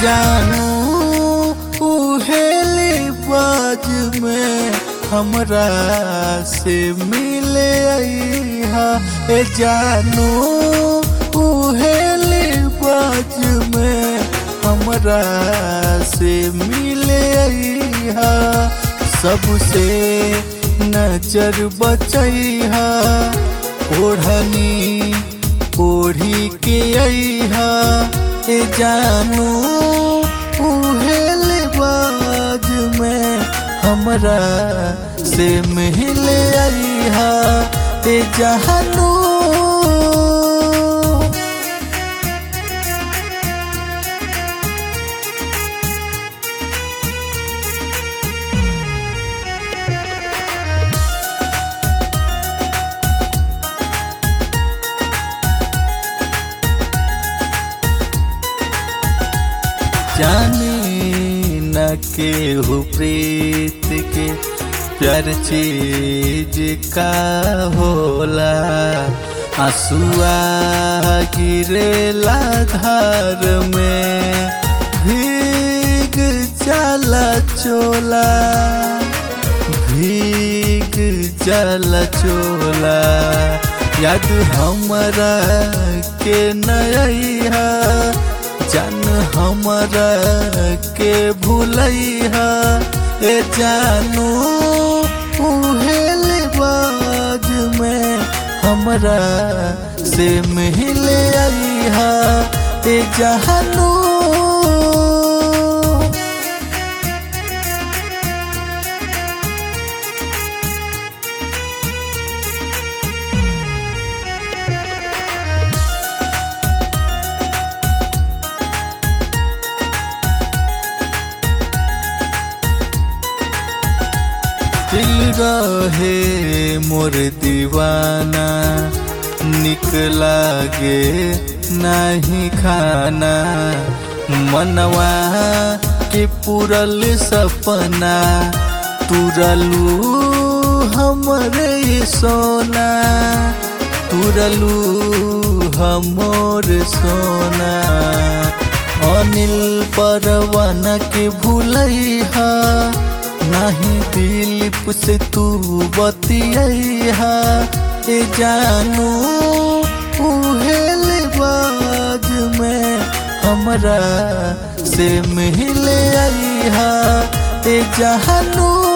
जानू उहेली बाज में हमरा से मिले अइहा ए जानू उहेली बाज में हमरा से मिले अइहा सबसे नजर बचैहा ओढ़नी ओढ़ी के अइहा ए जानू उहेल बाज में हमरा से मिले अइहा ए जानू जाने न के हो प्रीत के प्यार चीज का होला आंसुआ गिरेला धार में भीग जाला चोला भीग जाला चोला याद हमरा के नया जान हमरा के भूलैहा ए जानू उहेल बाज में हमरा से मिले अइहा ए जानू दिल रहे मोर दीवाना निक लागे नहीं खाना मनवा के पूरल सपना तुरलू हमरे सोना तुरलू हमोर सोना अनिल परवाना के भूलैहा नहीं दिलीप से तू बतिया ए जानू उहेल बाज में हमरा से मिले अइहा ए जानू